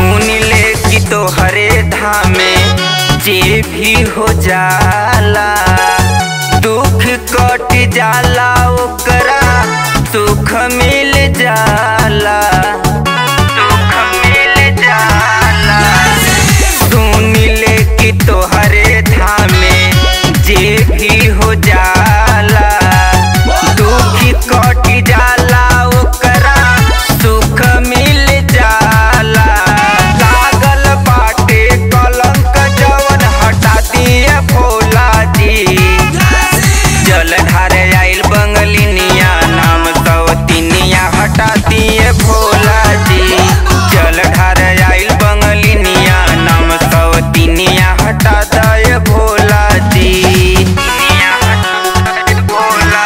सुन ले कि तोहरे धामे जे भी हो जाला दुख कट जाला ओकरा सुख मिल जाला सुख मिल जाला सुन ले कि तोहरे धामे जे भी हो जाला दुख कट जाला ओकरा सुख मिल जाला लागल बाटे कलंक जवन हटा दिए भोला जी जल ढारे आइल बंगलिनिया नाम सवतिनिया हटा दिए भोला जी जल ढारे आइल बंगलिनिया नाम सवतिनिया हटा दे भोला जी तिनिया हटा दे भोला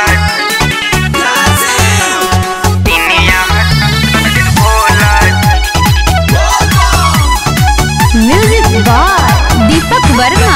तिनिया हटा दे भोला म्यूजिक बाय दीपक वर्मा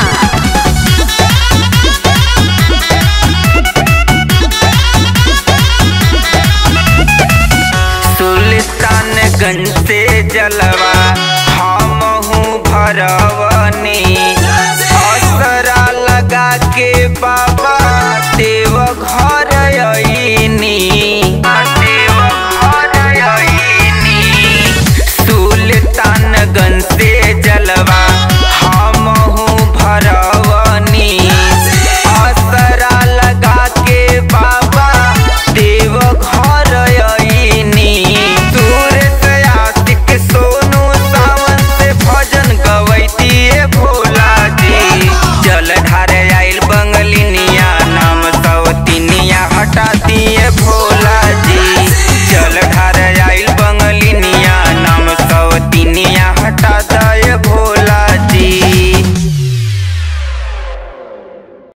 सुल्तानगंज से जलवा हमहू भरवनी असरा लगा के बाबा देव घर अइनी देव घर अइनी सुल्तानगंज से जलवा हमहू भरवनी असरा लगा के बाबा देव घर अइनी दूर से आशिक सोनू सावन से भजन गवैतिए भोला जी जल ढारे आइल बंगलिनिया नाम सवतिनिया हटा दिए भोला जी जल ढारे आइल बंगलिनिया नाम सवतिनिया हटा दे भोला